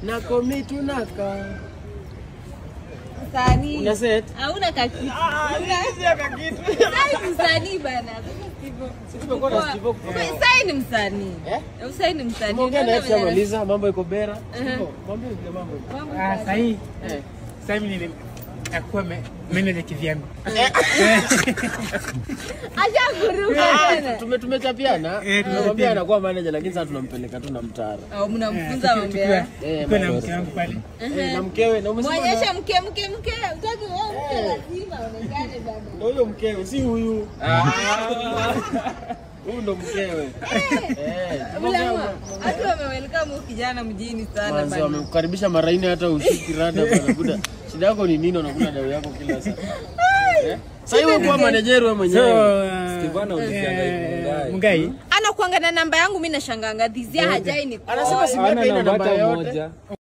nako mitu naka Msanii. una set Hauna kakitu. Sai msanii bana. tumekuwa na Steve kutoka Sai ni msanii. Eh? Sai ni msanii. Tumeongea na yeye Unaona venye tushamaliza, mambo iko bera. Uh-huh. Steve, Mwambie vile mambo iko. mambo Ah, ya- sahii Eh. sahii mimi nakuwa me- manager kivyangu. Ashakuruka tena. Tume tumechapiana. Eh, Tumemwambia anakuwa manager lakini sasa tunampeleka tu na mtara. Au mnamfunza mambo Tukiwa ya. Eh, tukiwa na mambo mke wangu pale. Eh, na mkewe na umesema Mwonyeshe na- mke mke mke. Utaki wewe mke lazima aonekane bana. ndio huyo mkewe, si huyu. Huyu ndo mkewe. Eh. Ulama. Watu wamewelcome huyu kijana mjini sana Manzi bana. wamekukaribisha maraini hata ushiki rada bana. Buda. Shida yako ni nini unakula dawa yako kila saa? Eh? Sasa hiyo kuwa manager wewe So, mwenyewe. uh, eh, Mungai Anakuanga na namba yangu mimi nashanganga dhizia hajai ni Anasema si Hana yake ina namba namba hata yote. moja.